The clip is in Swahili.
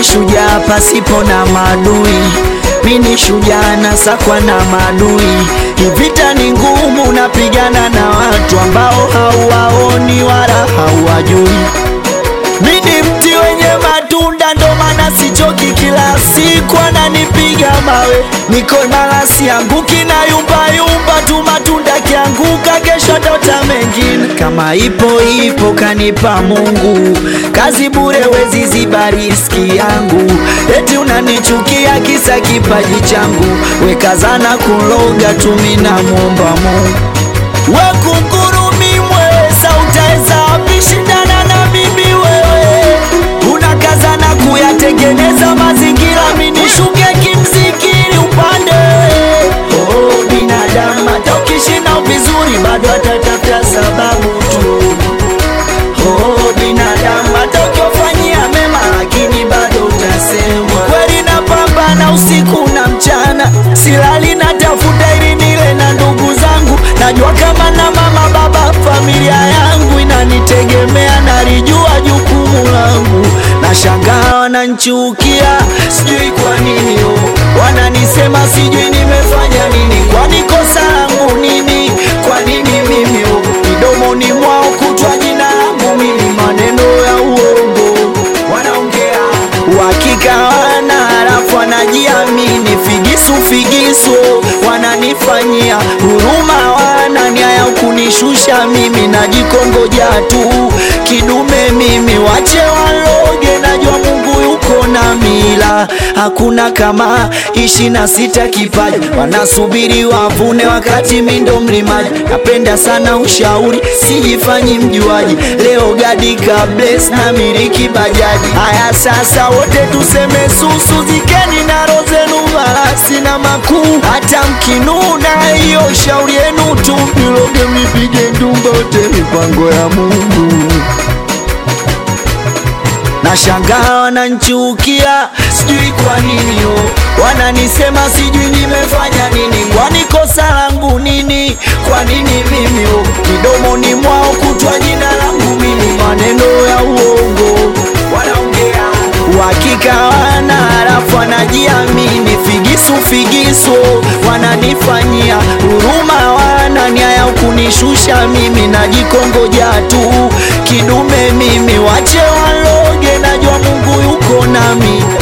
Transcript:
ni shujaa pasipo na maadui, mi ni shujaa nasakwa na maadui. Vita ni ngumu, napigana na watu ambao hauwaoni wala hauwajui. Mi ni mti wenye matunda, ndo maana sichoki, kila siku ananipiga mawe, niko imara, sianguki na yumba yumba tu, matunda kianguka, kesho ndota mengine. Kama ipo ipo, kanipa Mungu, kazi bure, wezi ziba riski yangu. Eti unanichukia kisa kipaji changu, wekazana kuloga tu, mi namwomba Mungu Wakungurumi mweza utaweza wapi shindana na mimi wewe? Unakazana kuyatengeneza mazingira, mimi nishuke kimzikiri upande. Oh, binadamu hata ukishinda vizuri bado atatafuta sababu tu. Oh, binadamu hata ukiwafanyia mema lakini bado utasemwa. Kweli napambana usiku na mchana, silali natafuta ili nile na ndugu zangu. Najua kama na mama baba, familia yangu inanitegemea, nalijua jukumu langu. Nashangaa wananchukia, sijui kwa nini oh. Wananisema sijui nimefanya nini, kwani kosa langu nini? Kwa nini mimi oh. Midomoni mwao kutwa jina langu mimi, maneno ya uongo wanaongea, uhakika wana halafu wanajiamini, figisu figisu wananifanyia huruma, wana nia ya kunishusha mimi, najikongoja tu kidume mimi, wache waloge, najua Mungu yuko na mila, hakuna kama ishi na sita kipaji, wanasubiri wavune wakati mi ndo mlimaji. Napenda sana ushauri, sijifanyi mjuaji, leo gadi kables na miliki bajaji. Haya sasa, wote tuseme susu, zikeni na rozenu marasi na makuu, hata mkinuna, hiyo shauri yenu tu, mniloge mnipige ndumba, wote mipango ya Mungu. Nashangaa wananchukia, sijui kwa nini oh. Wananisema sijui nimefanya nini, kwani kosa langu nini? Kwa nini mimi oh. Midomoni mwao kutwa jina langu mimi, maneno ya uongo wanaongea, uhakika wana halafu wanajiamini, figisu figisu wananifanyia huruma, wana nia ya kunishusha mimi, najikongoja tu kidume mimi, wache waloge, najua Mungu yuko nami,